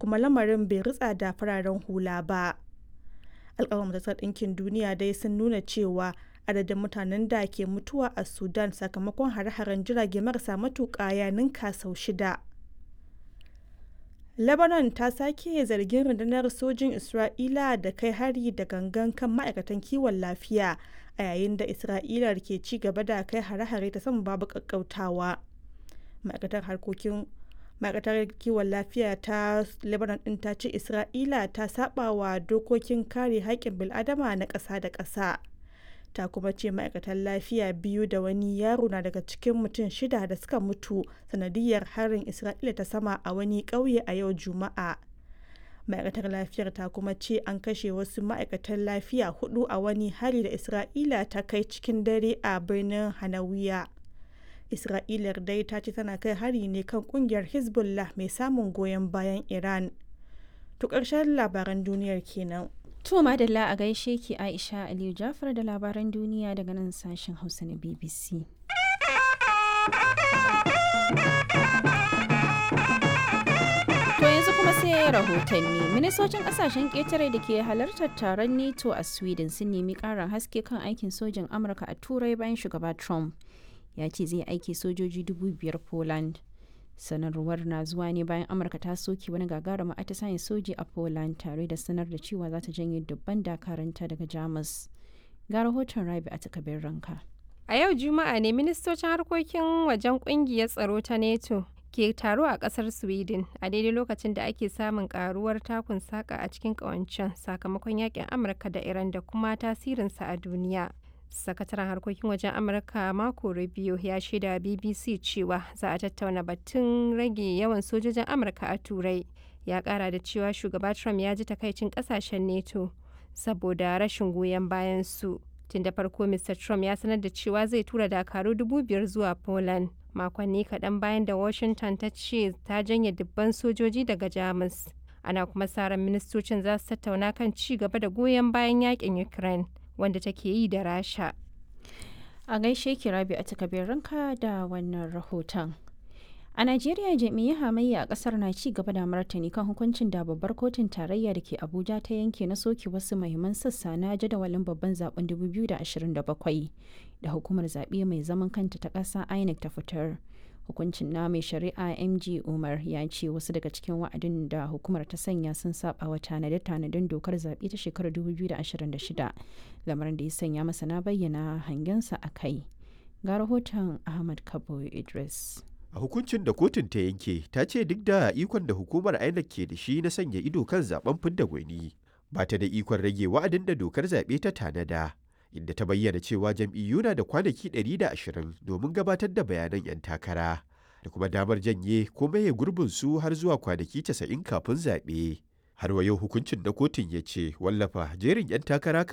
kuma lamarin bai ritsa da fararen hula ba alƙawar majalisar ɗinkin duniya dai sun nuna cewa adadin mutanen da ke mutuwa a sudan sakamakon hare-haren jirage marasa matuƙa ya ninka sau shida lebanon ta sake zargin rundunar sojin isra'ila da kai hari da gangan kan ma'aikatan kiwon lafiya a yayin da isra'ila ke ci gaba da kai hare-hare ta sama babu kakkautawa ma'aikatar harkokin ma'aikatar kiwon lafiya ta lebanon din ta ce isra'ila ta saba wa dokokin kare haƙƙin bil'adama na ƙasa da ƙasa ta kuma ce ma'aikatan lafiya biyu da wani yaro na daga cikin mutum shida da suka mutu sanadiyar harin isra'ila ta sama a wani ƙauye a yau juma'a ma'aikatar lafiyar ta kuma ce an kashe wasu ma'aikatan lafiya hudu a wani hari da isra'ila ta kai cikin dare a birnin hanawiya isra'ilar dai ta ce tana kai hari ne kan kungiyar hezbollah mai samun goyon bayan iran to ƙarshen labaran duniyar kenan To madalla a gaishe ki Aisha Aliyu Jafar da labaran duniya daga nan sashen Hausa na BBC. To yanzu kuma sai rahotanni. Ministocin kasashen ƙetare da ke halartar taron NATO a Sweden sun nemi ƙarin haske kan aikin sojin Amurka a Turai bayan shugaba Trump. Ya ce zai aiki sojoji dubu biyar Poland. sanarwar na zuwa ne bayan amurka ta soke wani gagarumin atisayen soji a poland tare da sanar da cewa za ta janye dubban dakaranta daga jamus ga rahoton rabi a takabin ranka a yau juma'a ne ministocin harkokin wajen kungiyar tsaro ta neto ke taro a kasar sweden a daidai lokacin da ake samun karuwar takun saka a cikin kawancen sakamakon yakin amurka da iran da kuma tasirinsa a duniya sakataren harkokin wajen amurka mako rubio ya shaida bbc cewa za a tattauna batun rage yawan sojojin amurka a turai ya kara da cewa shugaba trump ya ji takaicin kasashen neto saboda rashin goyon bayan su tun da farko mr trump ya sanar da cewa zai tura dakaru dubu biyar zuwa poland makonni kaɗan bayan da washington ta ce ta janye dubban sojoji daga jamus ana kuma sa ran ministocin za su tattauna kan ci gaba da goyon bayan yakin ukraine wanda take yi da rasha a gaishe ki rabi a takabin ranka da wannan rahoton a najeriya jami'ai hamayya a kasar na ci gaba da martani kan hukuncin da babbar kotun tarayya da ke abuja ta yanke na soke wasu mahimman sassa na jadawalin babban zaben 2027 da hukumar zaɓe mai zaman kanta ta ƙasa inec ta fitar hukuncin na mai shari'a mg umar ya ce wasu daga cikin wa'adin da hukumar ta sanya sun saba wa tanade-tanaden dokar zaɓe ta shekarar 2026 lamarin da ya sanya masana bayyana hangensa a kai ga rahoton ahmad kabo idris a hukuncin da kotun ta yanke ta ce duk da ikon da hukumar inec ke da shi na sanya ido kan zaben fidda gwani ba ta da ikon rage wa'adin da dokar zaɓe ta tanada inda ta bayyana cewa jam'iyyu na da kwanaki 120 domin gabatar da bayanan 'yan takara da kuma damar janye ko maye gurbin su har zuwa kwanaki 90 kafin zaɓe. Har wa yau hukuncin na kotun ya ce wallafa jerin 'yan takara